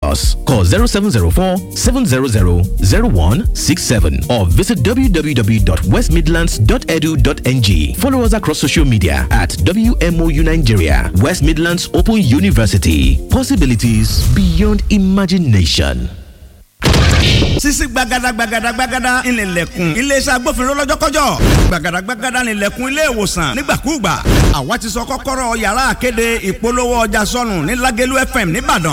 us. Call 0704 700 0167 or visit www.westmidlands.edu.ng. Follow us across social media at WMOU Nigeria, West Midlands Open University. Possibilities beyond imagination. sisi gbagada gbagada gbagada ìnìlẹ̀kùn iléeṣẹ́ agbófinró lọ́jọ́kọ́jọ́ gbagada gbagada ìnìlẹ̀kùn ilé ìwòsàn nígbàkúùgbà àwa ti sọ kọ́kọ́rọ́ yàrá àkéde ìpolówó ọjà sọnù ní Lágẹ̀lú FM nìbàdàn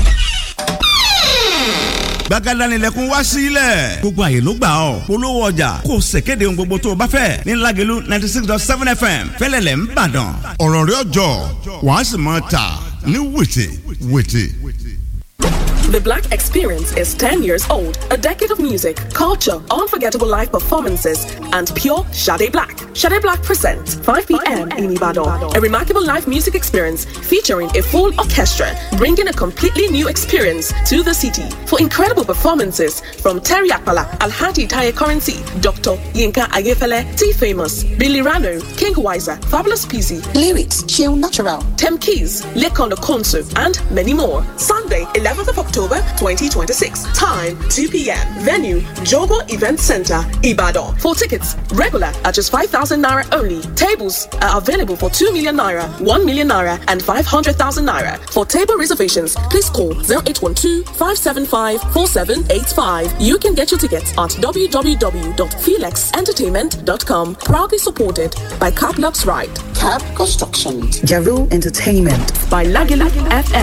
gbàgádà nílẹ̀kùn wá sílẹ̀. gbogbo àyè ló gbà ọ́ polówó ọjà kò ṣèkéde ohun gbogbo tó o bá fẹ́ ní Lágẹ̀lú ninety six dot seven fm fẹ́lẹ́lẹ̀ ń bàdàn. ọ̀rọ̀ rẹ̀ ọjọ́ wàá sì máa tà ní wìtì wìtì. The Black Experience is 10 years old, a decade of music, culture, unforgettable live performances, and pure Shade Black. Shade Black presents 5 p.m. in Ibadan, a remarkable live music experience featuring a full orchestra, bringing a completely new experience to the city. For incredible performances from Terry Akpala, Alhaji Taye Currency, Dr. Yinka Ayefele, T Famous, Billy Rano, King Wiser, Fabulous Peasy, Lyrics, Chill Natural, Tem Keys, Lekondo Konsu, and many more. Sunday, 11th of October 2026. Time 2 p.m. Venue Jogo Event Center, Ibadan. For tickets, regular at just 5,000 naira only. Tables are available for 2 million naira, 1 million naira, and 500,000 naira. For table reservations, please call 0812 575 4785. You can get your tickets at www.felixentertainment.com. Proudly supported by Caplux Ride, Cab Construction, Jaru Entertainment, by Lagila FM.